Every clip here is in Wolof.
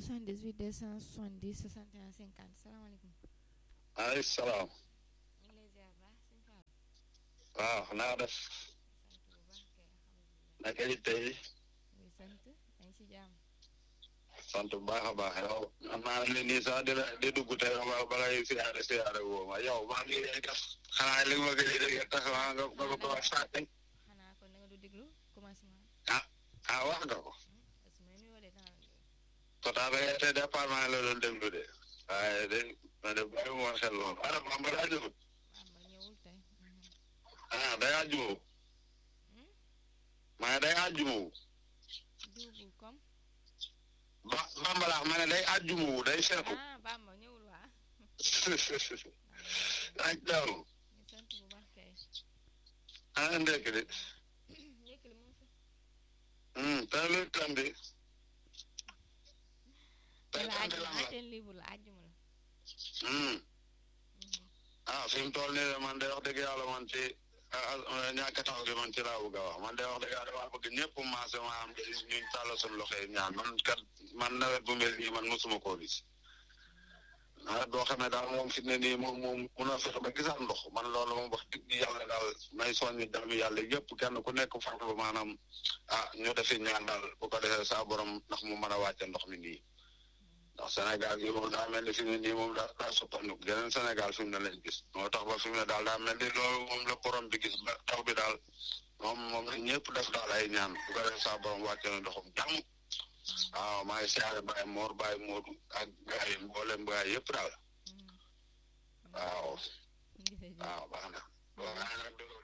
78 270 61 50 salaamaaleykum. maaleykum salaam. ñu ngi lay ziar baax sëñ Fall. waaw naa def. sant bu baax kay alhamdulilah. naka it tey. muy sant dañ si jàmm. sant bu baax a baax yow. am naa ne nii sax di la di dugg tey ba ba lay siyaare siyaare woo ma yow maa ngi lay def. xanaa li ma gëj a dégg tax nga nga nga ko wax saa tey. xanaa kon da nga du déglu commencement. ah wax nga ko. parce que may nuyoo de dana la déglu. pourtant ba tey départ maa ngi la doon déglu de. waaye de ma de bàyyi ma woon xel loolu. ana Bamba daa jóg. Bamba ñëwul tey. Mhm. ah day àjjumoo. Hmm? maa ngi day àjjumoo. Duubul comme. ba Bamba laax ma ne day àjjumoo day seetu. ah Bamba ñëwul waa. ak daw. ñu sant bu baax kay. ana ndekk de. njëkk li moom fi. hum tey luy tam bi. tey la tam bi àjjuma lan la. antenne libre la àjjuma la. hum Mhm. ah fi mu toll nii de man de wax dëgg yàlla man ci ah ñàkk taw gi man ci laa bëgg a wax man de wax dëgg yàlla dama bëgg ñëpp maase ma am ñu tàll suñu loxo yi ñaan man kat man nawet bu mel nii man mosuma koo gis nawet boo xam ne daal moom fi ne nii moom moom mun a fexe ba gisaat ndox man loolu moom wax dëgg yàlla daal may soññi dami yàlla yëpp kenn ku nekk fàtte ba maanaam ah ñu defi ñaan daal bu ko defee saa borom ndax mu mën a wàcce ndox mi nii ndax Sénégal gi moom daa mel ni fi mu ne nii moom daa daa soppandiku geneen Sénégal fi mu ne lañ gis moo tax ba fi mu ne daal daa mel ni loolu moom la borom bi gis ba taw bi daal moom moom la ñëpp def daal ay ñaan bu ko defee saa borom wàcce na ndoxum jàmm waaw maa ngi siyaare Baye Mor Baye Modou ak gars yi mboolem gars yi yëpp daal Mhm. waaw jërëjëf waaw baax na waaye nag dëgg-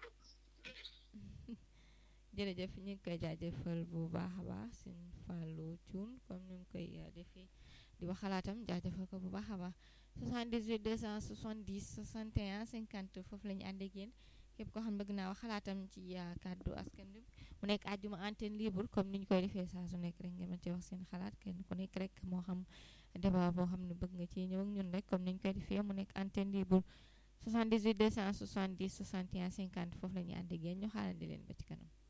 jërëjëf ñu ngi koy jaajëfal bu baax a baax sëñ Fallou Thioune comme ni mu koy uh, defee di wax xalaatam jaajëfal ko bu baax a baax 78 270 61 50 foofu la ñu ànd ak yéen képp koo xam ne bëgg naa wax xalaatam ci uh, kàddu askan bi mu nekk àjjuma antenne libre comme ni ñu koy defee saa su nekk rek ngeen mën ci wax seen xalaat kenn ku nekk rek moo xam débat boo xam ne bëgg nga ci ñëw ak ñun rek comme ni ñu koy defee mu nekk antenne libre 78 270 61 50 foofu la ñu ànd ak yéen ñu xaarandi leen ba ci kanam.